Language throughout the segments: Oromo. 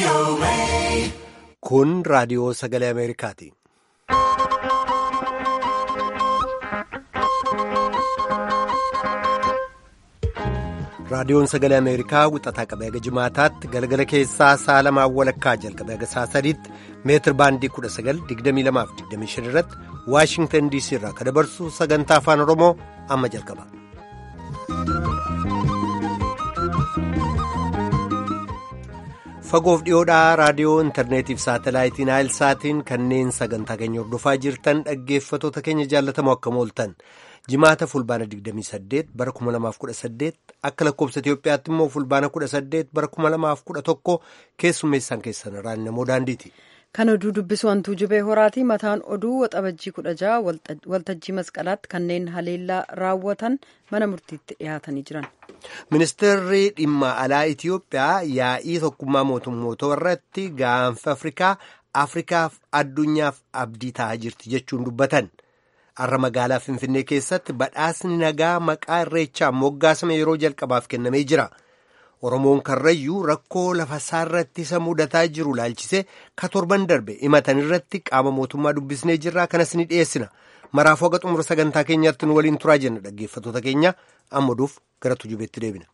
Kun raadiyoo sagalee Ameerikaati. Raadiyoon sagalee Ameerikaa wixataa qabee haga jimaataatti galgala keessaa sa'a lamaan walakkaa jalqabee haga sa'a sadiitti meetir baandii 19,2225 irratti Waashingtan DC irraa kan dabarsu sagantaa afaan Oromoo amma jalqaba. Fagoof dhiyoodhaa raadiyoo intarneetiif saatalaayitiin saatiin kanneen sagantaa keenya hordofaa jirtan dhaggeeffatoota keenya jaallatamoo akkam ooltan. jimaata fulbaana 28 bara 2018 akka lakkoobsa Itiyoophiyaatti immoo fulbaana 18 bara 2011 keessummeessaan keessan irraan namoo daandiiti. Kan oduu dubbisu hantuu jubee horaati. Mataan oduu waxabajjii 16 waltajjii masqalaatti kanneen haleellaa raawwatan mana murtiitti dhiyaatanii jiran. Ministeerri dhimma alaa Itiyoophiyaa yaa'ii tokkummaa mootummoota irratti gaanfa Afrikaa Afrikaaf addunyaaf abdii ta'aa jirti jechuun dubbatan. Har'a magaalaa Finfinnee keessatti badhaasni nagaa maqaa irreechaan moggaasame yeroo jalqabaaf kennamee jira. Oromoon Karrayyuu rakkoo lafa isaarratti isa mudataa jiru laalchisee ka torban darbe himatan irratti qaama mootummaa dubbisnee jirraa kanas ni dhiyeessina. Maraafuu haga xumura sagantaa keenyaatti nu waliin turaa jenna dhaggeeffatoota keenya amma duuf gara tujubeetti deebina.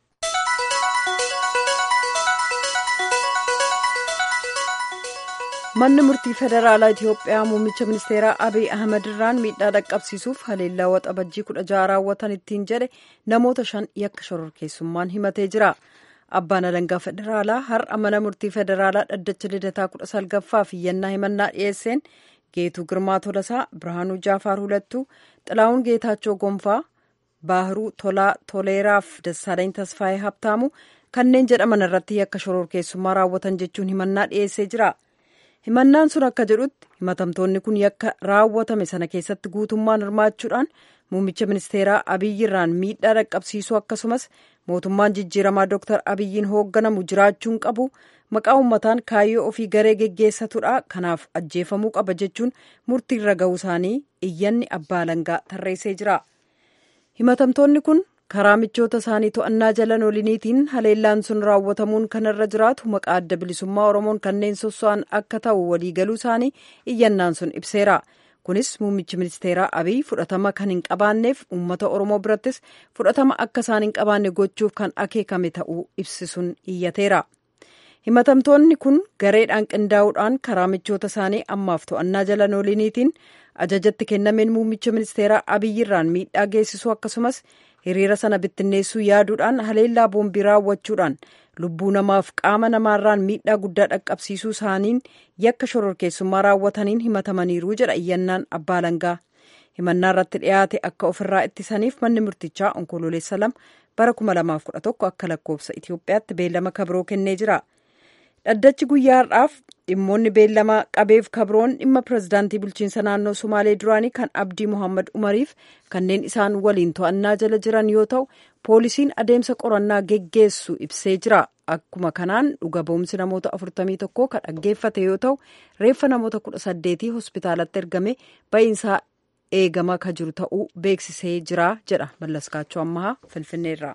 manni murtii federaalaa itiyoophiyaa muummicha ministeeraa abiy ahmed irraan miidhaa dhaqqabsiisuuf haleellaa waxabajjii kudha jaha raawwatan ittiin jedhe namoota shan yakka shororkeessummaan himatee jira abbaan alangaa federaalaa har'a mana murtii federaalaa dhaddacha lidataa kudha salgaffaaf iyyannaa himannaa dhiyeesseen geetuu girmaa tolasaa birhaanuu jaafaar hulattuu xilaa'uun geetaachoo gonfaa baahiruu tolaa toleeraaf dassaalany tasfaayee habtaamu kanneen jedhaman irratti yakka shororkeessummaa raawwatan jechuun himannaa dhiyeessee jira. himannaan sun akka jedhutti himatamtoonni kun yakka raawwatame sana keessatti guutummaan hirmaachuudhaan muummicha ministeeraa abiyyirraan miidhaa dhaqqabsiisuu akkasumas mootummaan jijjiiramaa dooktar abiyyiin hoogganamu jiraachuun qabu maqaa uummataan kaayyoo ofii garee geggeessatudha kanaaf ajjeefamuu qaba jechuun murtiirra ga'uu isaanii iyyanni abbaa alangaa tarreessee jira himatamtoonni kun karaa michoota isaanii to'annaa jala oliniitiin haleellaan sun raawwatamuun kanarra jiraatu maqaa adda bilisummaa oromoon kanneen sosso'an akka ta'u waliigaluu isaanii iyyannaan sun ibseera kunis muummichi ministeeraa abiy fudhatama kan hin qabaanneef uummata oromoo birattis fudhatama akka isaan hin qabaanne gochuuf kan akeekame ta'uu ibsisuun iyyateera himatamtoonni kun gareedhaan qindaa'uudhaan karaa michoota isaanii ammaaf to'annaa jala oliniitiin ajajatti kennameen muummicha ministeeraa abiyyirraan miidhaa geessisuu akkasumas hiriira sana bittinneessuu yaaduudhaan haleellaa boombii raawwachuudhaan lubbuu namaaf qaama namaarraan miidhaa guddaa dhaqqabsiisuu isaaniin yakka shororkeessummaa raawwataniin himatamaniiru jedha iyyannaan abbaa alangaa himannaa irratti dhiyaate akka ofirraa ittisaniif manni murtichaa onkololeessa lama bara 2011 akka lakkoofsa itiyoophiyaatti beellama kabiroo kennee jira dhaddachi guyyaa har'aaf dhimmoonni beellama qabeef kabroon dhimma pirezidaantii bulchiinsa naannoo sumaalee duraanii kan abdii mohaammed umariif kanneen isaan waliin to'annaa jala jiran yoo ta'u poolisiin adeemsa qorannaa geggeessu ibsee jira akkuma kanaan dhuga ba'umsi namoota 41 kan dhaggeeffate yoo ta'u reeffa namoota 18 hospitaalatti ergame ba'iinsaa eegamaa ka jiru ta'uu beeksisee jira jedha mallaskaachoo ammahaa finfinneerraa.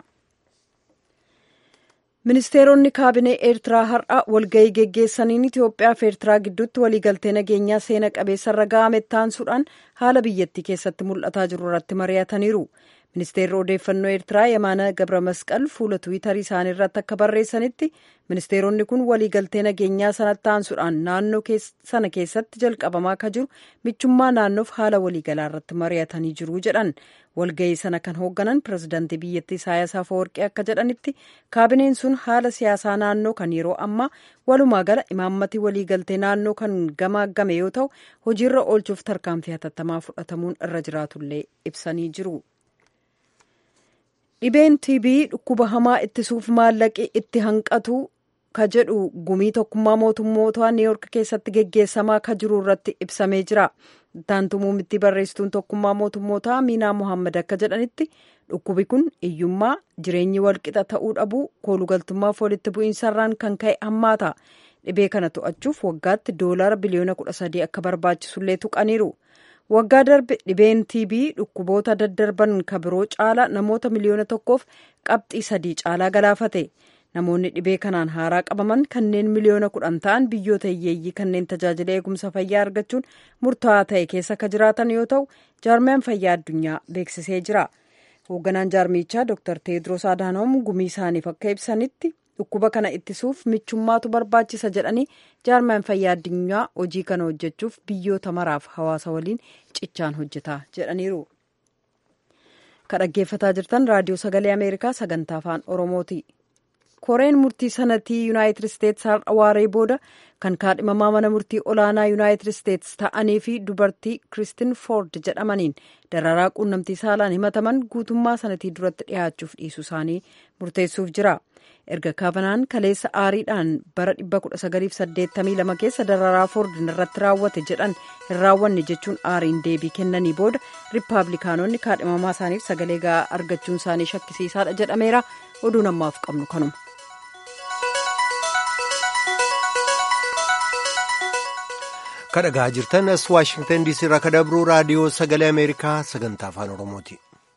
ministeeronni kaabinee eertiraa har'a walgahii geggeessaniin itiyoophiyaa fi eertiraa gidduutti waliigaltee nageenyaa seena qabeessarra ga'ame taansuudhaan haala biyyattii keessatti mul'ataa jiru irratti mari'ataniiru ministeerri odeeffannoo eertiraa yamaana gabra masqal fuula tiwiitarii isaanii irratti akka barreessanitti ministeeronni kun waliigaltee nageenyaa sanatti taansuudhaan naannoo sana keessatti jalqabamaa akka jiru michummaa naannoof haala waliigalaa irratti mari'atanii jiru jedhan walgahii sana kan hoogganan pirezidaantii biyyattii Isaayyaas Afeworqii akka jedhanitti kaabineen sun haala siyaasaa naannoo kan yeroo ammaa walumaa gala imaammatii waliigaltee naannoo kan gamaagame yoo ta'u hojiirra oolchuuf tarkaanfii hatattamaa fudhatamuun irra jiraatullee ibsanii jiru. dhibeen tb dhukkuba hamaa ittisuuf maallaqi itti hanqatu ka jedhu gumii tokkummaa mootummoota niiyork keessatti geggeessamaa ka jiru irratti ibsamee jira ittaantu muummittii barreessituun tokkummaa mootummoota miinaa mohaammed akka jedhanitti dhukkubi kun hiyyummaa jireenyi walqixa ta'uu dhabuu koolugaltummaaf walitti bu'iinsarraan kan ka'e hammaata dhibee kana to'achuuf waggaatti doolaara biliyoona kudha sadii akka barbaachisullee tuqaniiru waggaa darbe dhibeen tb dhukkuboota daddarban ka biroo caala namoota miliyoona tokkoof qabxii sadii caalaa galaafate namoonni dhibee kanaan haaraa qabaman kanneen miliyoona kudhan ta'an biyyoota hiyyeeyyii kanneen tajaajila eegumsa fayyaa argachuun murtaa'aa ta'e keessa akka jiraatan yoo ta'u jaarmiyaan fayyaa addunyaa beeksisee jira hoogganaan jaarmichaa dr teedros adhaanoom gumii isaaniif akka ibsanitti dhukkuba kana ittisuuf michummaatu barbaachisa jedhanii jaarmiyaan fayyaa addunyaa hojii kana hojjechuuf biyyoota maraaf hawaasa waliin cichaan hojjeta jedhaniiru. ka dhaggeeffataa jirtan raadiyoo sagalee ameerikaa sagantaa afaan oromooti. koreen murtii sanatii yuunaayitid isteetsi har'a waaree booda kan kaadhimamaa mana murtii olaanaa yuunaayitid isteetsi ta'anii fi dubartii kiristin foord jedhamaniin dararaa quunnamtii saalaan himataman guutummaa sanatii duratti dhiyaachuuf dhiisuu isaanii murteessuuf jira erga kaavanaan kaleessa aariidhaan bara 1982 keessa dararaa foordin irratti raawwate jedhan hin raawwanne jechuun aariin deebii kennanii booda riippaabilikaanonni kaadhimamaa isaaniif sagalee ga'aa argachuun isaanii shakkisiisaadha jedhameera oduu namaaf qabnu kanuma. kadhagaa jirtan as waashingtan diisii irraa kadabruu raadiyoo sagalee ameerikaa sagantaa afaan oromooti.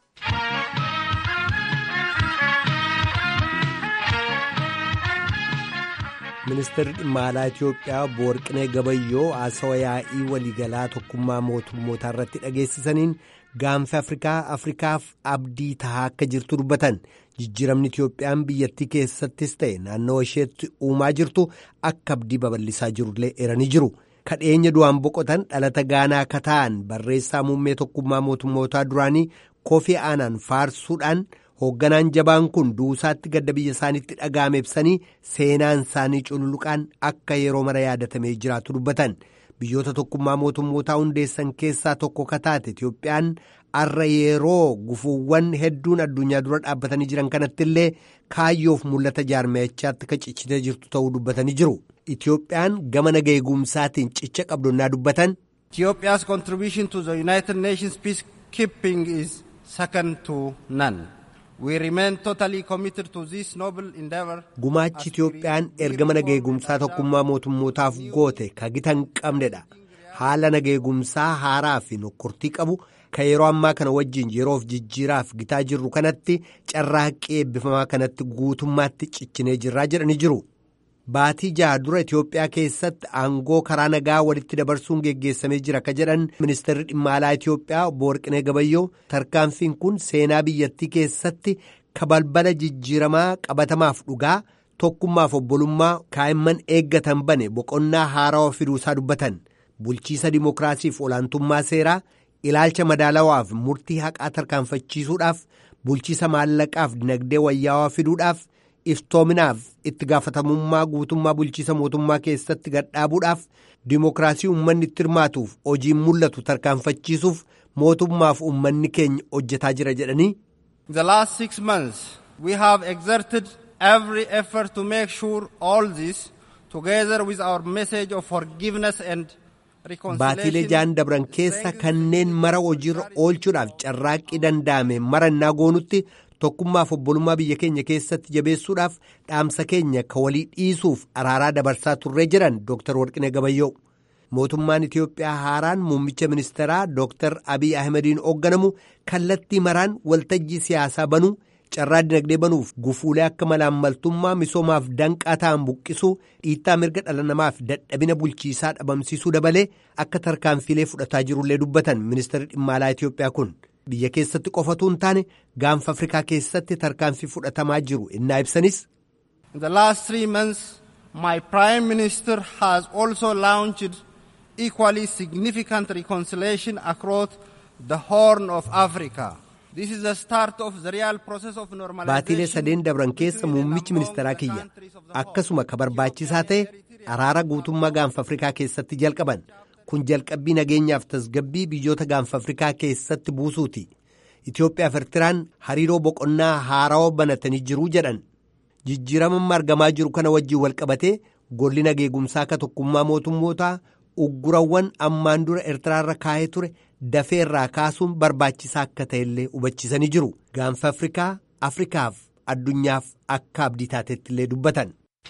ministeerri dhimma alaa itiyoophiyaa boorqinee gabayyoo haasawa yaa'ii waliigalaa tokkummaa mootummootaa irratti dhageessisaniin gaanfa afrikaa afrikaaf abdii tahaa akka jirtu dubbatan jijjiiramni itiyoophiyaan biyyattii keessattis ta'e naannoo isheetti uumaa jirtu akka abdii babal'isaa jirullee eeranii jiru. kadheenya du'aan boqotan dhalata gaanaa akka ta'an barreessaa muummee tokkummaa mootummootaa duraanii koofii aanaan faarsuudhaan hoogganaan jabaan kun duusaatti gadda biyya isaaniitti dhaga'ame ibsanii seenaan isaanii cululuqaan akka yeroo mara yaadatamee jiraatu dubbatan biyyoota tokkummaa mootummootaa hundeessan keessaa tokko kataate Itiyoophiyaan arra yeroo gufuuwwan hedduun addunyaa dura dhaabbatanii jiran kanatti illee kaayyoof mul'ata jaarmayachaatti ka cichitee jirtu ta'uu dubbatanii jiru. Itiyoophiyaan gama naga eegumsaatiin cicha qabdonnaa dubbatan. Ethiopia's contribution to the United Nations peacekeeping is second to none. We remain totally committed to this noble endeavor. Gumaachi Itiyoophiyaan ergama naga eegumsaa tokkummaa mootummootaaf goote ka gita hin qabnedha. Haala naga eegumsaa haaraa fi nokkortii qabu ka yeroo ammaa kana wajjin yeroof jijjiiraaf gitaa jirru kanatti carraaqqii eebbifamaa kanatti guutummaatti ciccinee jirraa jedhanii jiru. Baatii jaha dura Itiyoophiyaa keessatti aangoo karaa nagaa walitti dabarsuun geggeessamee jira ka jedhan ministeerri dhimma alaa Itiyoophiyaa obbo Warqinee Gabayyoo tarkaanfiin kun seenaa biyyattii keessatti ka balbala jijjiiramaa qabatamaaf dhugaa tokkummaaf obbolummaa kaa'imman eeggatan bane boqonnaa haarawaa fiduusaa dubbatan bulchiisa dimookiraasiif olaantummaa seeraa ilaalcha madaalawaaf murtii haqaa tarkaanfachiisuudhaaf bulchiisa maallaqaaf dinagdee wayyaawaa fiduudhaaf. iftoominaaf itti gaafatamummaa guutummaa bulchiisa mootummaa keessatti gadhaabuudhaaf dimookiraasii uummanni itti hirmaatuuf hojiin mul'atu tarkaanfachiisuuf mootummaaf uummanni keenya hojjetaa jira jedhanii. The last six months we have exerted every effort to make sure all this together with our message of forgiveness and Baatiilee jaan dabran keessa kanneen mara hojiirra oolchuudhaaf carraaqqii danda'ame marannaa goonutti tokkummaaf obbolummaa biyya keenya keessatti jabeessuudhaaf dhaamsa keenya ka walii dhiisuuf araaraa dabarsaa turree jiran Dr. Warqinee Gabayyoo. Mootummaan Itiyoophiyaa haaraan muummicha ministeeraa Dr. Abiy Ahmediin hoogganamu kallattii maraan waltajjii siyaasaa banuu carraa dinagdee banuuf gufuulee akka malaammaltummaa misoomaaf danqaa ta'an buqqisuu dhiittaa mirga dhala namaaf dadhabina bulchiisaa dhabamsiisuu dabalee akka tarkaanfiilee fudhataa jirullee dubbatan ministeerri dhimma alaa Itiyoophiyaa kun. biyya keessatti qofatu hin taane gaanfa afrikaa keessatti tarkaanfii fudhatamaa jiru innaa ibsanis. In the last three months, my prime minister has also launched equally significant reconciliation across the Horn of Africa. This is the start of the real process of normalization. Baatiilee sadeen dabran keessa muummichi ministeeraa kiyya akkasuma ka barbaachisaa ta'e araara guutummaa gaanfa afrikaa keessatti jalqaban. kun jalqabbii nageenyaaf tasgabbii biyyoota gaanfa afrikaa keessatti buusuuti Itoophiyaaf Eertiraan hariiroo boqonnaa haarawaa banatanii jiruu jedhan jijjiirama argamaa jiru kana wajjin walqabatee golli nageegumsaa akka tokkummaa mootummootaa uggurawwan ammaan dura Eertiraarra kaa'ee ture dafee irraa kaasuun barbaachisaa akka ta'ellee hubachiisanii jiru gaanfa afrikaa afrikaaf addunyaaf akka abdii taatetti illee dubbatan.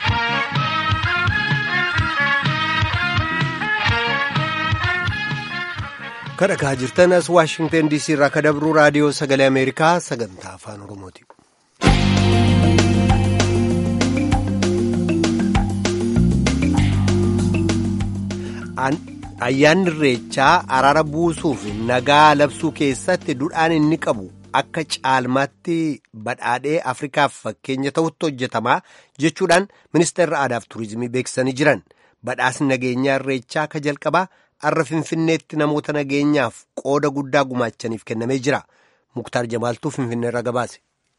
kadhagaa jirtan as waashingtan diisii irraa kadabruu raadiyoo sagalee ameerikaa sagantaa afaan oromooti. ayyaanni irreechaa araara buusuu fi nagaa labsuu keessatti duudhaan inni qabu akka caalmaatti badhaadhee afrikaaf fakkeenya ta'utti hojjetamaa jechuudhaan ministeerri aadaaf tuurizimii beeksisanii jiran badhaasni nageenyaa irreechaa ka jalqabaa har'a finfinneetti namoota nageenyaaf qooda guddaa gumaachaniif kennamee jira muktaar jamaaltuu finfinneerra gabaase.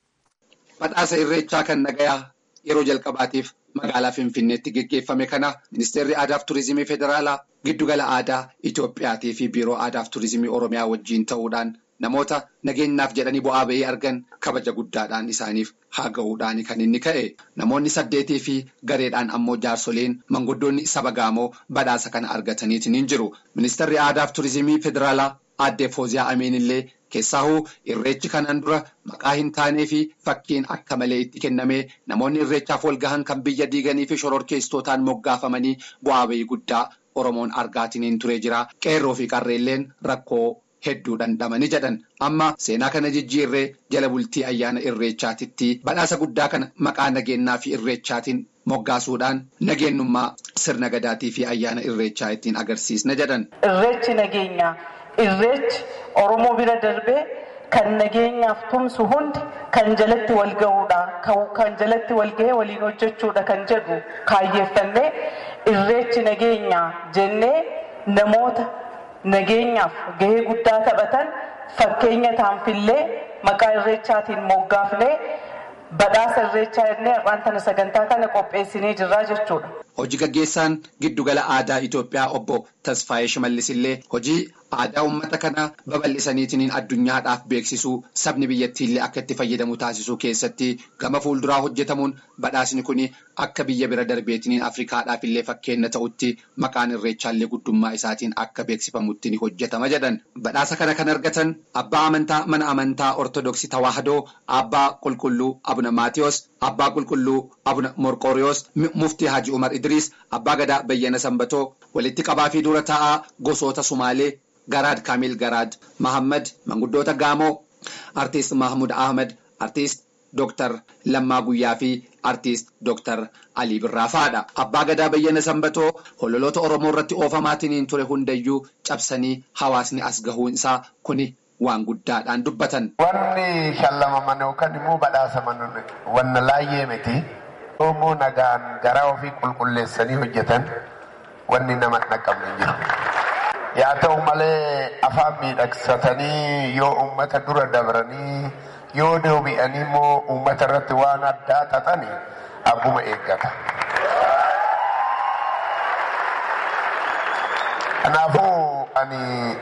Badhaasa irreechaa kan nagayaa yeroo jalqabaatiif magaalaa Finfinneetti geggeeffame kana ministeerri aadaaf tuurizimii federaalaa giddugala aadaa Itoophiyaatii fi biiroo aadaaf tuurizimii Oromiyaa wajjiin ta'uudhaan namoota nageenyaaf jedhanii bu'aa bahii argan kabaja guddaadhaan isaaniif haa ga'uudhaan kan inni ka'e namoonni saddeetii fi gareedhaan ammoo jaarsoleen manguddoonni saba gaamoo badhaasa kana argataniitiin hin jiru ministeerri aadaaf tuurizimii federaalaa aadde Fooziyaa Amiin illee. Keessaahuu irreechi kanaan dura maqaa hin taanee fi fakkiin akka malee itti kennamee namoonni irreechaaf wal gahan kan biyya diiganii fi shororkeessitootaan moggaafamanii bu'aa bahii guddaa Oromoon argaatiin hin turee jira. Qeerroo fi qarreelleen rakkoo hedduu dhandhamanii jedhan. Amma seenaa kana jijjiirree jala bultii ayyaana irreechaatitti badhaasa guddaa kana maqaa nageenyaa fi irreechaatiin moggaasuudhaan nageenyummaa sirna gadaatii fi ayyaana irreechaa ittiin agarsiisna jedhan. Irreechi nageenyaa. Irreechi Oromoo bira darbee kan nageenyaaf tumsu hundi kan jalatti wal ga'uudha. Kan jalatti wal ga'ee waliin hojjechuudha kan jedhu kaayyeeffannee irreechi nageenyaa jennee namoota nageenyaaf gahee guddaa taphatan fakkeenya taanfillee maqaa irreechaatiin moggaafnee badhaasa irreechaa jennee har'aan tana sagantaa kana qopheessinee jirraa jechuudha. Hojii gaggeessaan giddugala aadaa Itoophiyaa obbo Tasfaayee Shimallis illee hojii aadaa uummata kanaa babal'isaniitiin addunyaadhaaf beeksisuu sabni biyyattiillee akka itti fayyadamu taasisuu keessatti gama fuulduraa hojjetamuun badhaasni kun akka biyya bira darbeetiin Afrikaadhaaf illee fakkeenya ta'utti maqaan irreechaallee guddummaa isaatiin akka beeksifamutti ni hojjetama jedhan. Badhaasa kana kan argatan abbaa amantaa mana amantaa Ortodoksii Tawaahidoo abbaa qulqulluu Abuna Maatiyos abbaa qulqulluu Abuna Morqooriyoos muftii Haji Umar Idriis abbaa gadaa Bayyana Sanbatoo walitti qabaa fi dura taa'aa gosoota Sumaalee Garaad Kaamil Garaad Mahammad manguddoota Gaamoo Artiist Mahmud Ahmed Artiist Dooktar Lammaa Guyyaa fi Artiist Dooktar Alii Birraafaadha. Abbaa gadaa Bayyana Sanbatoo hololoota Oromoo irratti oofamaatiin ture hundayyuu cabsanii hawaasni as gahuun isaa kuni waan guddaadhaan dubbatan. Wanni shallamaman yookaan immoo badhaasaman wanna laayyee miti. Oromoo nagaan garaa ofii qulqulleessanii hojjetan wanni nama dhaqqabne jiru. Yaa ta'u malee afaan miidhagsatanii yoo uummata dura dabranii yoo deebi'anii immoo uummata irratti waan addaa xaxani abbuma eeggata. Kanaafuu ani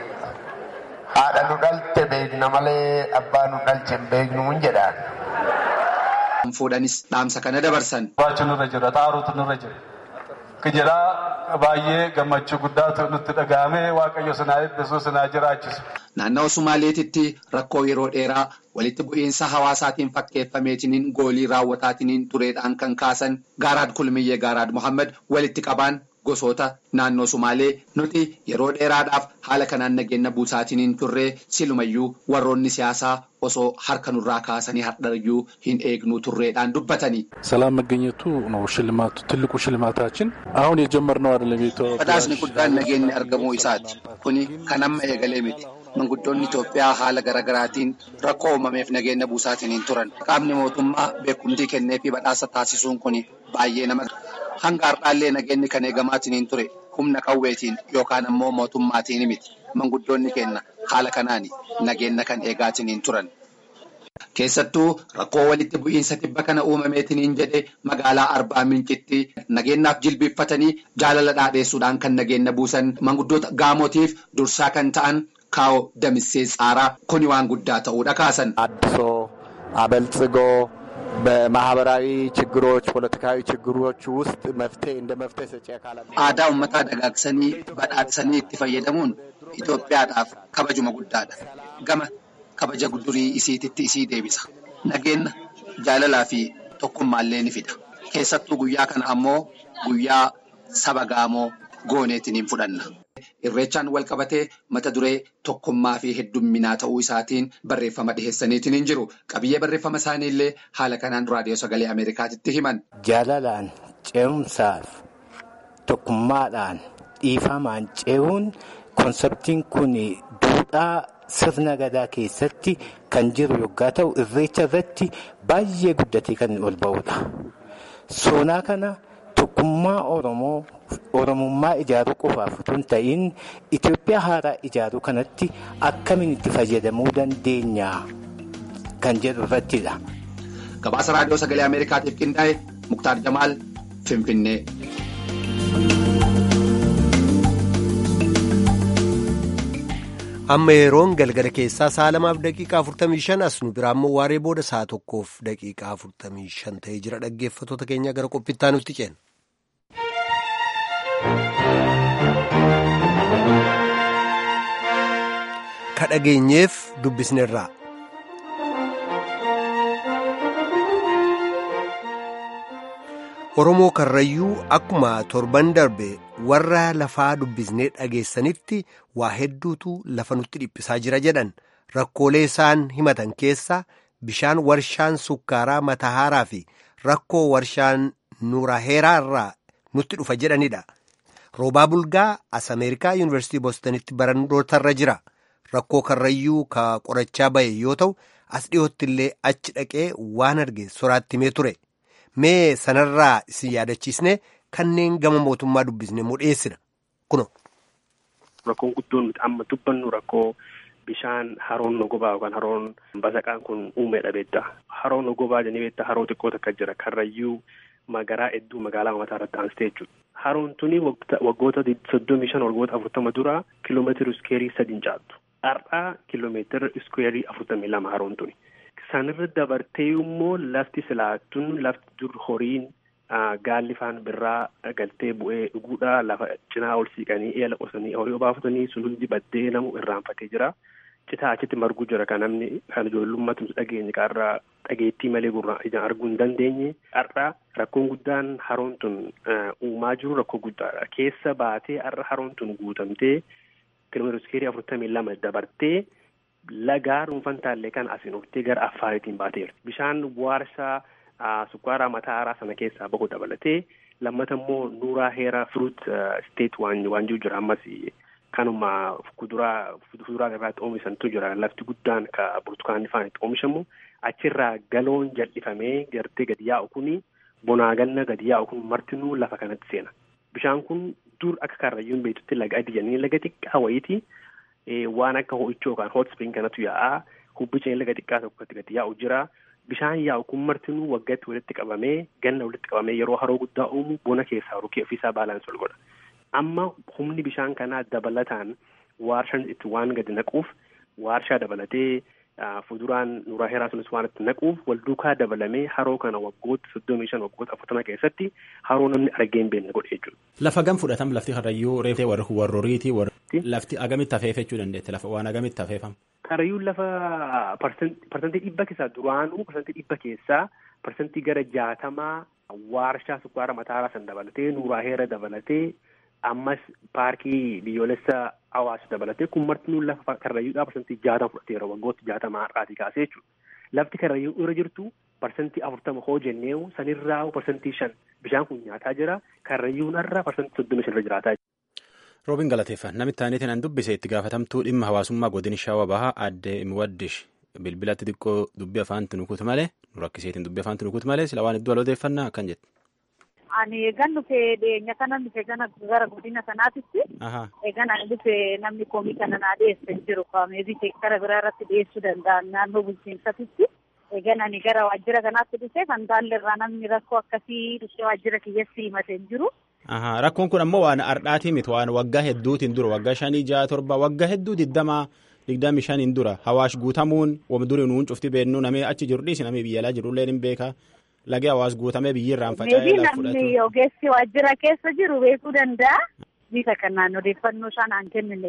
haadha nu dhalte beekna malee abbaa nu dhalche hin beeknu jedhaan. Fuudhanis dhaamsa kana dabarsan. Baachuun irra jira, xaaruutu nurra jira. Kijiraa baay'ee gammachuu guddaatu nutti dhaga'ame waaqayyo sinaa eebbisuu sinaa jiraachisu. Naannawaa Sumaaleetitti rakkoo yeroo dheeraa walitti bu'iinsa hawaasaatiin fakkeeffameetiniin goolii raawwataatiniin tureedhaan kan kaasan Gaaraad Kulmiyyee Gaaraad Mohaammed walitti qabaan gosoota naannoo Sumaalee nuti yeroo dheeraadhaaf haala kanaan nageenya buusaatiniin turree silumayyuu warroonni siyaasaa osoo harka nurraa kaasanii hardhayyuu hin eegnuu turreedhaan dubbatanii. ሰላም መገኘቱ ነው ሽልማቱ ትልቁ ሽልማታችን አሁን የጀመርነው አይደለም badhaasni guddaan nageenyi argamuu isaati kuni kan amma eegalee miti manguddoonni Itoophiyaa haala garaagaraatiin rakkoo uumameef nageenya buusaatiin turan qaamni mootummaa beekumtii kennee fi badhaasa taasisuun kuni baay'ee nama hanga har'aallee nageenyi kan eegamaatiin ture humna qawweetiin yookaan ammoo mootummaatiin miti manguddoonni kenna haala kanaan nageenya kan eegaatiin turan. Keessattuu rakkoo walitti bu'iinsa tibba kana uumameetiin jedhe magaalaa Arbaa Mincitti nageenyaaf jilbiiffatanii jaalala dhaadheessuudhaan kan nageenya buusan manguddoota gaamotiif dursaa kan ta'an kaa'oo damissee tsaaraa kuni waan guddaa ta'uudha kaasan. አድሶ አበልጽጎ በማህበራዊ ችግሮች ፖለቲካዊ ችግሮች ውስጥ መፍትሄ እንደ መፍትሄ ሰጪ አካላት aadaa uummataa dagaagsanii badhaadhisanii itti fayyadamuun Itoophiyaadhaaf kabajuma guddaadha. Gama kabaja durii isiititti isii deebisa. Nageenya jaalalaa fi tokkummaallee ni fida. Keessattuu guyyaa kana ammoo guyyaa saba gaamoo gooneetiin hin fudhanna. Irreechaan wal qabatee mata duree tokkummaa fi heddumminaa ta'uu isaatiin barreeffama dhiheessaniitiin hin jiru. Qabiyyee barreeffama isaanii illee haala kanaan raadiyoo sagalee Ameerikaatitti himan. jaalalaan ce'umsaaf tokkummaadhaan dhiifamaan ce'uun konseptiin kun duudhaa sirna gadaa keessatti kan jiru yoggaa ta'u irreecha irratti baay'ee guddatee kan ol ba'udha. Soonaa kana tokkummaa Oromoo Oromummaa ijaaruu qofaaf otoo hin ta'in Itoophiyaa haaraa ijaaruu kanatti akkamiin itti fayyadamuu dandeenya kan jedhu irrattidha. Gabaasa raadiyoo sagalee Ameerikaatiif qindaa'e Muktaar Jamaal Finfinnee. amma yeroon galgala keessaa sa'a lamaaf daqiiqaa 45 as nu biraa immoo waaree booda sa'a tokkoof daqiiqaa 45 ta'ee jira dhaggeeffattoota keenya gara qophittaa nutti ceena. ka dhageenyeef dubbisneerraa. Oromoo Karrayyuu akkuma torban darbe warra lafaa dubbisnee dhageessanitti waa hedduutu lafa nutti dhiphisaa jira jedhan rakkoolee isaan himatan keessa bishaan warshaan sukkaaraa matahaaraa fi rakkoo warshaan nuuraheeraa irraa nutti dhufa jedhanidha. Roobaa Bulgaa as Ameerikaa Yuunivarsiitii Boostonitti barnootarra jira. Rakkoo Karrayyuu ka qorachaa bahe yoo ta'u as dhiyootti illee achi dhaqee waan arge soraatti himee ture. Mee sanarraa isin yaadachiisne kanneen gama mootummaa dubbisne mudheessina kuno. Rakkoon guddoon nuti amma dubbannu rakkoo bishaan haroon nogobaa yookaan haroon basaqaan kun uumedha beektaa. Haroon nogobaa jennee beektaa haroo xiqqoo takka jira karrayyuu magaraa hedduu magaalaa mataa irratti aansitee jechuudha. Haroon tuni waggoota soddomii shan waggoota afurtama dura kiloomeetira iskeerii sadiin caaltu. Har'aa kiloomeetira iskeerii afurtamii lama haroon tuni. Sanirra dabartee immoo lafti silaattuun lafti dur horiin gaalli faan birraa galtee bu'ee dhuguudha lafa cinaa ol siiqanii eela qosanii horii obaafatanii sun hundi baddee namu irraanfatee jira. Citaa achitti marguu jira kan namni kan ijoollummaatu dhageenye qaarraa dhageettii malee gurra ijaan arguu hin dandeenye. Har'a rakkoon guddaan haroon tun uumaa jiru rakkoo guddaadha. Keessa baatee har'a haroon tun guutamtee kiiloomeetira iskeerii afurtamii lama dabartee. Lagaa dhuunfan taallee kan asiin oftee gara affaariitiin baateera. Bishaan warshaa sukkaaraa matahaaraa sana keessaa bahu dabalatee lammata immoo nuuraa heeraa firuut isteet waan waan jiru jira ammas kanuma kuduraa fuduraa irraatti oomishantu jira lafti guddaan ka burtukaanni faan itti oomishamu achirraa galoon jal'ifamee gartee gadi yaa'u kuni bonaa ganna gadi yaa'u kun martinuu lafa kanatti seena. Bishaan kun dur akka karrayyuun beektutti laga adii jennee laga xiqqaa wayiiti. waan akka ho'ichoo yookaan hot spring kanatu yaa'aa hubbicha laga xiqqaa tokkotti gadi yaa'u jira bishaan yaa'u kun martinuu waggaatti walitti qabamee ganna walitti qabamee yeroo haroo guddaa uumu bona keessaa rukee ofiisaa baalaansi ol godha amma humni bishaan kanaa dabalataan waarshaan itti waan gadi naquuf waarshaa dabalatee fuduraan nuuraa heeraa sunis waan itti naquuf wal duukaa dabalamee haroo kana waggoota soddomii shan waggoota afurtama keessatti haroo namni argee hin beekne godhe jechuudha. Lafa gam fudhatam lafti karrayyuu reeftee warroriitii lafti agamitti hafeeffachuu dandeette lafa waan agamitti hafeeffam. Karrayyuun lafa parsantii dhibba keessaa duraanuu parsantii dhibba keessaa parsantii gara jaatamaa waarshaa sukkaara mataaraa san dabalatee nuuraa heera dabalatee ammas paarkii biyyoolessa hawaasa dabalatee kun martinuu lafa karrayyuudhaa parsantii jaatama fudhateera waggoota jaatama har'aatii kaasee jechuudha. Lafti karrayyuu irra jirtu parsantii afurtama hoo jenneewu sanirraa parsantii shan bishaan kun nyaataa jira karrayyuun irra parsantii soddomii shan irra jiraataa jira. Roobiin galateeffa namitti aaneetiin an dubbise itti gaafatamtuu dhimma hawaasummaa godina shaawaa bahaa aadde Muwaddish bilbilatti xiqqoo dubbii afaanti nukuutu malee nu rakkiseetiin dubbii afaanti nukuutu malee sila waan iddoo alodeeffannaa akkan jette. Ani eegan dhufe dhiyeenya kana dhufe gana gara godina sanaatitti. Eegan ani dhufe namni koomii kana naa dhiyeesse jiru meebii seektara biraa irratti dhiyeessuu danda'an naannoo bulchiinsatitti. Eegan ani gara waajjira kanaatti dhufe kan taalleerraa namni rakkoo akkasii dhufee waajjira kiyyatti himatee jiru. Rakkoon kun ammoo waan ardhaatii miti waan waggaa hedduutiin dura waggaa shanii jaha torba waggaa hedduu digdamaa digdami shaniin dura hawaash guutamuun wam durii nuun cufti beennu namee achi jiru dhiisi namee biyyalaa jirullee hin beeka. lagee hawaas guutamee biyyirraan faca'ee lafa fudhatu. namni ogeessi waajjira keessa jiru beekuu danda'a. Bifa kanaan odeeffannoo isaan aan kennine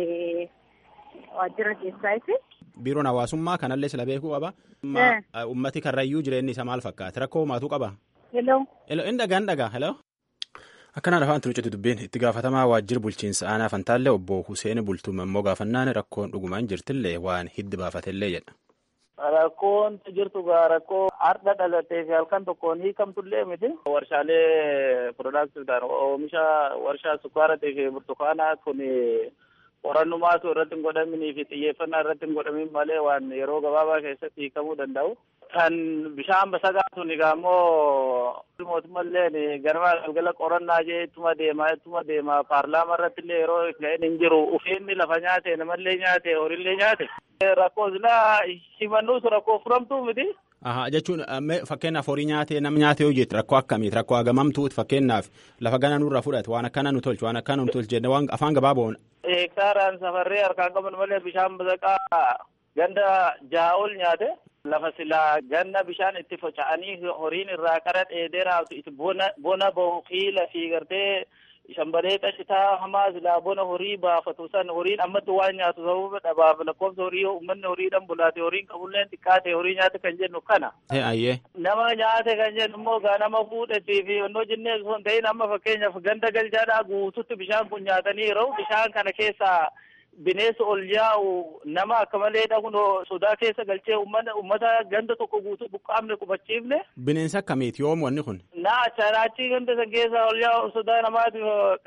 waajjira keessaati. Biiroon hawaasummaa kanallee sila beekuu qaba. Ummati karrayyuu jireenyi isaa maal fakkaata? Rakkoo maatuu qaba? Hello. Hello, inni dhagaan dhagaa. Hello. Akkanaan afaan tunuccetu dubbiin itti gaafatamaa waajjira bulchiinsa aanaa fantaallee obbo Huseen Bultuuma immoo gaafannaan rakkoon dhugumaan jirtillee waan hiddi baafatellee jedha. Rakkoon jirtu gaa rakkoo har'a dhalatee fi halkan tokkoon hiikamtullee miti. Warshaalee piroodaaktiidhaan oomisha warshaa sukkaaraa fi burtukaanaa kun qorannumaatu irratti hin godhaminii fi xiyyeeffannaa irratti hin godhamin malee waan yeroo gabaabaa keessatti hiikamuu danda'u. Kan bishaan basagaa sun egaa immoo mootummalleen ganama galgala qorannaa jee ittuma deemaa ittuma deemaa paarlaamaa irratti illee yeroo ga'een hin jiru ufeenni lafa nyaate namallee nyaate horiillee nyaate. Rakkoo silaa himannuus rakkoo furamtuu miti. Aha jechuun fakkeenyaaf horii nyaatee nam nyaatee hojjetu rakkoo akkamiiti rakkoo hagamamtuuti fakkeenyaaf lafa gana nurra fudhate waan akkana nu tolchu waan akkana nu tolchu jenne waan afaan gabaaboon. Hektaaraan safarree harkaan qaban malee bishaan basaqaa ganda ja'a ol nyaate. lafa silaa ganna bishaan itti faca'anii horiin irraa qara dheedee raabtu itti bona bona bahu qiila fi gartee shambalee qashitaa hamaa silaa bona horii baafatu san horiin ammatti waan nyaatu sababa dhabaaf lakkoofsa horii uummanni horiidhaan bulaate horiin qabulleen xiqqaate horii nyaate kan jennu kana. Ayyee. Nama nyaate kan jennu immoo gaa nama fuudhetii fi onnoo jennee osoo hin ta'in amma fakkeenyaaf ganda galchaadhaa guututti bishaan kun nyaatanii yeroo bishaan kana keessaa bineensa ol yaa'u nama akka malee dhahuun sodaa keessa galchee uummata ganda tokko guutuu buqqaamne qubachiifne. Bineensa akkamiiti yoom wanni kun? Naa achii ganda san keessa ol yaa'u sodaa namaati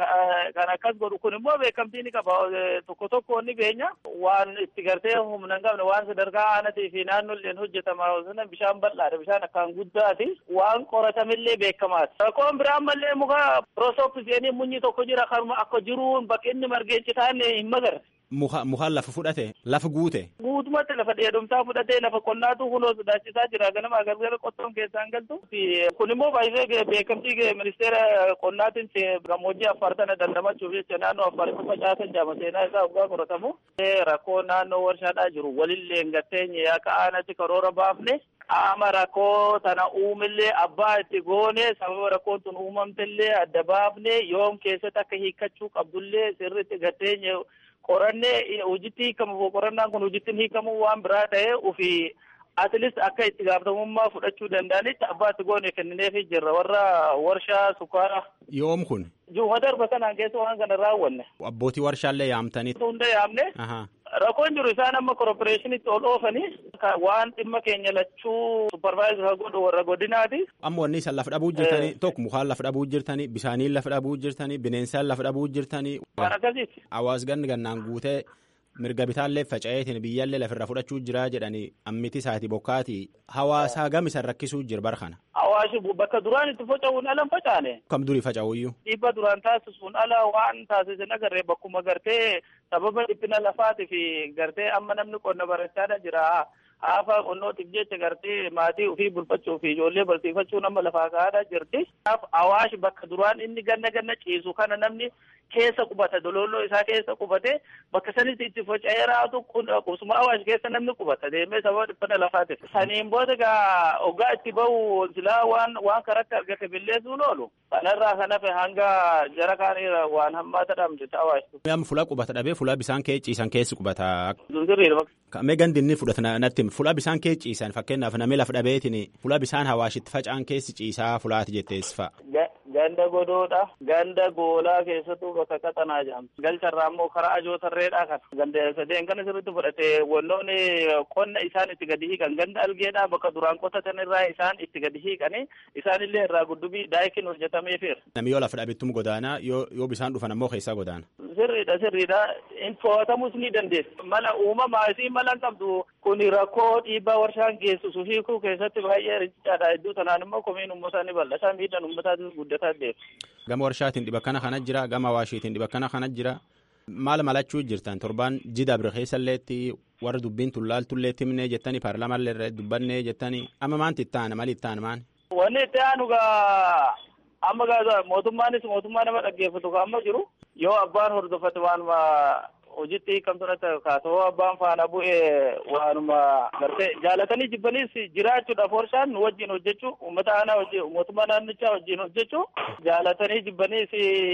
kan akkas godhu kun immoo beekamtii ni qaba tokko tokko ni beenya waan itti gartee humna hin qabne waan sadarkaa aanatii fi naannoleen hojjetama sana bishaan bal'aadha bishaan akkaan guddaati waan qoratamillee beekamaati. Rakkoon biraan mallee muka prosopisiyenii munyi tokko jira kanuma akka jiruun bakki inni margee citaan hin magarre. Mukaan lafa fudhate lafa guute. Guutumatti lafa dheedumsaa fudhatee lafa qonnaatu kunoo sodaachisaa jira ganama galgala qottoon keessaan galtu. Kun immoo baay'ee beekamtii ministeera qonnaatiin gammoojjii affaar tana dandamachuuf jecha naannoo affaaritti facaasan jaama seenaa isaa waggaa qoratamu. Rakkoo naannoo warshaadhaa jiru walillee gatteenye akka aanatti karoora baafne qaama rakkoo tana uumillee abbaa itti goone sababa rakkoon tun uumamtellee adda baafne yoom keessatti akka hiikkachuu qabdullee sirriitti gatteenye. qorannee hojiitti hiikamu qorannaan kun hojiitti hiikamu waan biraa ta'ee ofii atilis akka itti gaafatamummaa fudhachuu danda'anitti abbaatti goone kennineefii jirra warra warshaa sukkaara. Yoom kun? Juma darba kanaan keessa waan kana raawwanne. Abbootii warshaallee yaamtanii. Hunda yaamne. Rakkoon jiru isaan amma korporeeshinitti ol oofanii waan dhimma keenya lachuu supparvaayizar godhu warra godinaati. Amma wanni isaan lafa dhabuu jirtanii tokko mukaan lafa dhabuu jirtanii bishaaniin lafa dhabuu jirtanii bineensaan lafa dhabuu jirtanii. Waan akkasiiti. Hawaas ganni gannaan guutee mirga bitaallee faca'eetiin biyyaallee lafirra fudhachuu jira jedhanii ammiti isaati bokkaati hawaasaa gam isan rakkisuu jira bara kana. Hawaashi bakka duraan itti faca'uun ala hin facaane. Kam durii faca'uyyuu. Dhiibba duraan taasisuun ala waan taasisan agarree bakkuma gartee sababa dhiphina lafaatii fi gartee amma namni qonna barachaadha jira. Haafa qonnootiif jecha gartee maatii ofii bulfachuu fi ijoollee barsiifachuu nama lafaa kaa'aadha jirti. Awaash bakka duraan inni ganna ganna ciisu kana namni keessa qubata dololloo isaa keessa qubate bakka sanitti itti faca'ee raatu qubsuma awaash keessa namni qubata deemee sababa dhiphina lafaatiif. Saniin booda gaa hoggaa itti bahu silaa waan waan karatti argate billeessuun oolu. Kanarraa kan hafe hanga jara kaaniira waan hammaata dhabde awaash. Amma fuula qubata dhabee fuula bisaan kee ciisan keessi qubata. Zunzirriidha. Kamee gandi inni fudhata natti fuula bisaan kee ciisan fakkeenyaaf namni lafa dhabeetiin fuula bisaan hawaashitti faca'an keessi ciisaa fulaati jettees fa'a. Ganda godoodha. Ganda goolaa keessattuu bakka qaxanaa jedhamti. Galcharraa immoo karaa ajoo tarreedhaa kana. Ganda sadeen kana sirriitti fudhate wannoonni qonna isaan itti gadi hiikan ganda algeedhaa bakka duraan qotatan irraa isaan itti gadi hiikanii isaanillee irraa guddubii daayikin hojjetameefir. Namni yoo lafa dhabettum godaanaa yoo bishaan dhufan ammoo keessaa godaana. Sirriidha sirriidha. To'atamus ni dandeessi. Mala uumamaa isii mala hin qabdu kun rakkoo dhiibbaa warshaan geessisu hiikuu keessatti baay'ee riqichaadha. Iddoo tanaan immoo komiin uummataa ni bal'ata. Miidhaan uummataatis guddataa deema. Gama warshaatiin dhiba kana kana jira. Gama waashiitiin dhiba kana kana jira. Maal malachuu jirtan torbaan jida bira keessalleetti warra dubbiin tullaaltullee timnee jettanii paarlaamallee dubbanne jettanii amma maanti itti aana mali itti aana maani. Wanni itti aanu gaa amma gaa mootummaanis mootummaa nama dhaggeeffatu gaa amma jiru yoo abbaan hordofate waanuma hojiitti hiikamtu natti kaasoo abbaan faana bu'ee waanuma gartee jaalatanii jibbaniis jiraachuudhaaf warshaan nu wajjin hojjechuu uummata aanaa wajjin mootummaa naannichaa wajjin hojjechuu jaalatanii jibbaniis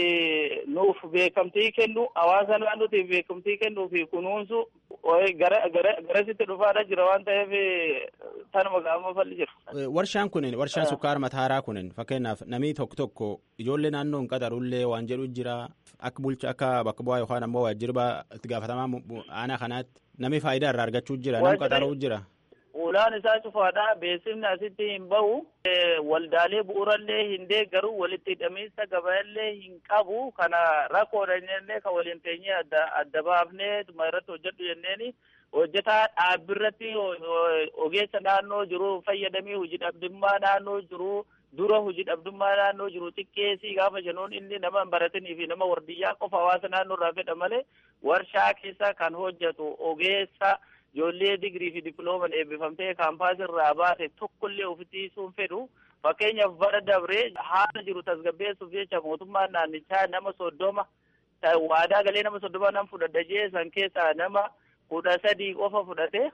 nuuf beekamtii kennu hawaasa naannootiif beekamtii kennuu fi kunuunsu gara gara garasitti dhufaadha jira waan ta'eef tanuma gaama falli jira. Warshaan kunin warshaan sukkaara mataaraa kunin fakkeenyaaf namni tokko tokko ijoollee naannoo hin qaxarullee waan jedhu jira akka bulcha akka bakka bu'aa yookaan ammoo waajjirba itti gaafatamaa aanaa kanaatti namni faayidaa irraa argachuu jira nama qaxaruu jira. ulaan isaa cufaadha beeksifni asitti hin bahu waldaalee bu'uurallee hin deeggaru walitti hidhamiinsa gabayallee hin qabu kana rakkoodha jennee kan waliin teenyee adda adda baafnee tuma irratti hojjedhu jenneeni hojjetaa dhaabbirratti ogeessa naannoo jiru fayyadamee hojii dhabdummaa naannoo jiru dura hojii dhabdummaa naannoo jiru xiqqeessii gaafa jennuun inni nama hin baratanii fi nama wardiyyaa qofa hawaasa naannoo irraa fedha malee warshaa keessa kan hojjetu ogeessa ijoollee digirii fi diplooman eebbifamtee kaampaasii irraa baate tokkollee ofitti hiisuun fedhu fakkeenyaaf bara dabree haala jiru tasgabbeessuuf jecha mootummaan naannichaa nama soddoma waadaa galee nama soddoma nam fudhadha jee san keessaa nama kudha sadii qofa fudhate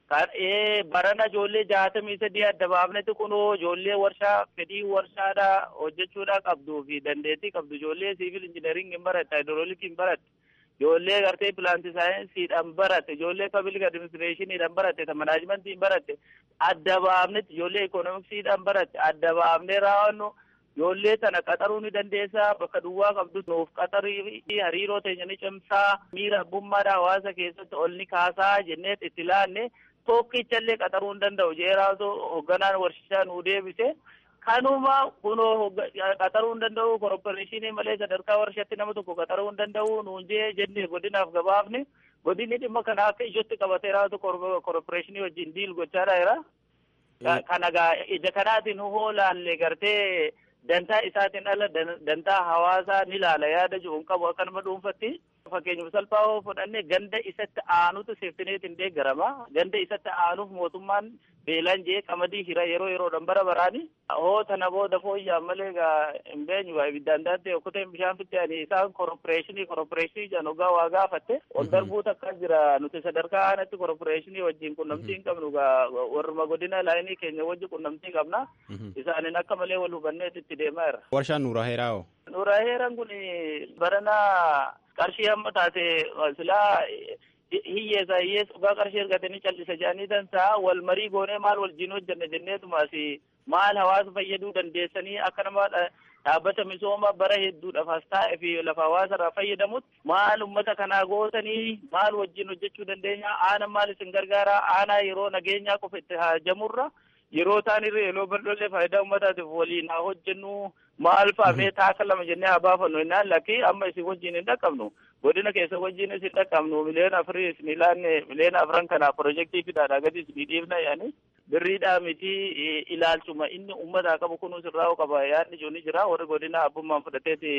barana ijoollee jaatamii sadii adda baafnetti kunoo ijoollee warshaa fedhii warshaadha hojjechuudha qabduu fi dandeettii qabdu ijoollee siivil injineering hin baratte haayidrooliikii hin baratte ijoollee gartee pilaanti saayinsiidhaan baratte ijoollee pablic adiministireeshiniidhaan baratte ta manaajimentiin baratte adda baafnetti ijoollee ikoonomiksiidhaan baratte adda baafnee raawwannu ijoollee tana qaxaruu ni dandeessaa bakka duwwaa qabdu nuuf qaxarii hariiroo teenya ni cimsaa miira abbummaadha hawaasa keessatti ol ni kaasaa jennee itti laanne tokkichallee qaxaruu hin danda'u jeeraatu hoogganaan warshaa nuu deebise kanuma kunoo qaxaruu hin danda'u korporeeshinii malee sadarkaa warshaatti nama tokko qaxaruu hin danda'u nuun jee jennee godinaaf gabaafne godinni dhimma kana akka ijootti qabateeraatu korporeeshinii wajjin diil gochaadha jira kana gaa ija kanaatiin hoolaalle gartee dantaa isaatiin ala dantaa hawaasaa ni laala yaada jiruun qabu akkanuma dhuunfatti fakkeenyaaf salphaa hoo fudhanne ganda isatti aanutu seeftineetiin deeggarama ganda isatti aanuuf mootummaan beelaan jee qamadii hira yeroo yeroodhaan bara baraani hoo tana booda fooyyaan malee gaa hin beenyu gaa ibiddaan daattee okkoteen bishaan fitte ani isaan korporeeshinii korporeeshinii jedhan ogaa waa gaafatte ol darbuu takka jira nuti sadarkaa aanatti korporeeshinii wajjin qunnamtii hin qabnu gaa warruma godina laayinii keenya wajji qunnamtii qabna isaanin akka malee wal hubanneet itti deemaa jira. Warshaan Nuura Heeraa hoo? Nuura Heeraan kun barana qarshii hamma taate silaa hiyyeessa hiyyeessa dhugaa qarshii ergatanii callisa jedhanii dansaa wal marii goonee maal wajjin hojjanne jenneetumaas maal hawaasa fayyaduu dandeessanii akka nama dhaabbata misooma bara hedduudhaaf as taa'e fi lafa hawaasa irraa fayyadamutti maal ummata kanaa gootanii maal wajjin hojjechuu dandeenya aana maal isin gargaara aanaa yeroo nageenyaa qofa itti haajamurra yeroo taan irra yeroo bal'oollee faayidaa uummataatiif waliin haa hojjennu maal faamee taaka lama jennee haa baafannu jennaan lakkii amma isin wajjin hin dhaqqabnu godina keessa wajjin isin dhaqqabnu miliyoona afurii isin ilaanne miliyoona afran kana pirojektii fidaadha gadi isin dhiifna yaani birriidhaa miti ilaalchuma inni uummataa qabu kunuus irraa qaba yaadni jiru ni jira warri godina abbummaan fudhateeti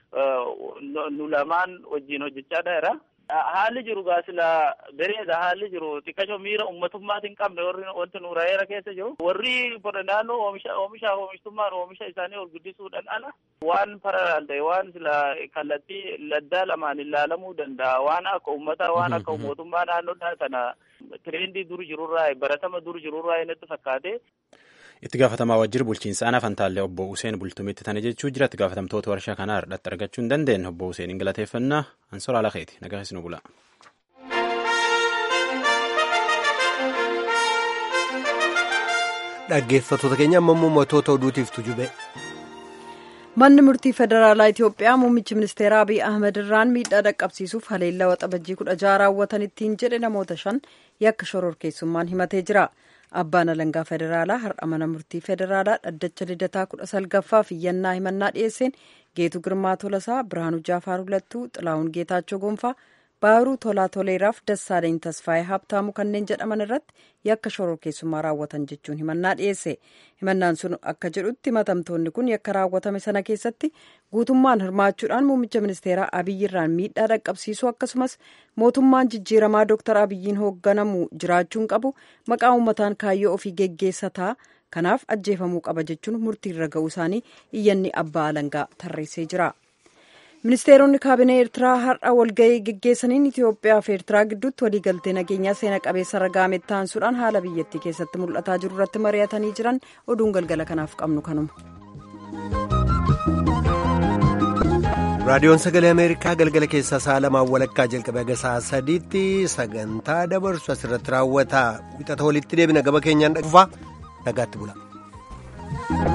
nu lamaan wajjin hojjechaadha jira. haalli jiru gaasila bereeda haalli jiru xiqqasho miira ummatummaatiin qabne warri wanti nuuraayera keessa jiru warri naannoo oomisha oomisha oomishtummaan oomisha isaanii ol guddisuudhaan ala waan paralaal ta'e waan sila kallattii laddaa lamaan ilaalamuu danda'a waan akka ummataa waan akka mootummaa naannoodhaa kana tireendii dur jirurraa baratama dur jirurraa inatti fakkaate itti gaafatamaa wajjira bulchiinsa aanaa fantaallee obbo Useen Bultumitti tana jechuu jira itti gaafatamtoota warshaa kanaa irratti argachuu hin dandeenye obbo Useen hin galateeffannaa ansoraa lakeeti nagaa nu bula. Dhaggeeffattoota keenya amma uummattoota oduutiif tujube. Manni murtii federaalaa Itoophiyaa muummichi ministeeraa Abiy Ahmed irraan miidhaa dhaqqabsiisuuf haleellaa waxabajjii kudha jaha raawwatan ittiin jedhe namoota shan yakka shororkeessummaan himatee jira. Abbaan alangaa federaalaa har'a mana murtii federaalaa dhaddacha lidataa kudha salgaffaaf iyyannaa himannaa dhiyeesseen geetu girmaa tolasaa birhaanuu jaafaar hulattuu xilaa'uun geetaachoo gonfaa baaruu tolaa toleeraaf dassaaleny tasfaayee habtaamu kanneen jedhaman irratti yakka shororkeessummaa raawwatan jechuun himannaa dhiyeesse himannaan sun akka jedhutti himatamtoonni kun yakka raawwatame sana keessatti guutummaan hirmaachuudhaan muummicha ministeeraa abiyyirraan miidhaa dhaqqabsiisuu akkasumas mootummaan jijjiiramaa dooktar abiyyiin hoogganamu jiraachuun qabu maqaa uummataan kaayyoo ofii geggeessataa kanaaf ajjeefamuu qaba jechuun murtiirra ga'uu isaanii iyyanni abbaa alangaa tarreessee jira. ministeeronni kaabinee eertiraa har'a walgahii geggeessaniin itiyoophiyaa fi eertiraa gidduutti waliigaltee nageenyaa seena qabeessa ragaame taansuudhaan haala biyyattii keessatti mul'ataa jiru irratti mari'atanii jiran oduun galgala kanaaf qabnu kanuma. raadiyoon sagalee ameerikaa galgala keessaa sa'a lamaan walakkaa jalqabee haga sa'a sadiitti sagantaa dabarsu asirratti raawwata wixata walitti deebina gaba keenyaan dhufaa nagaatti bula.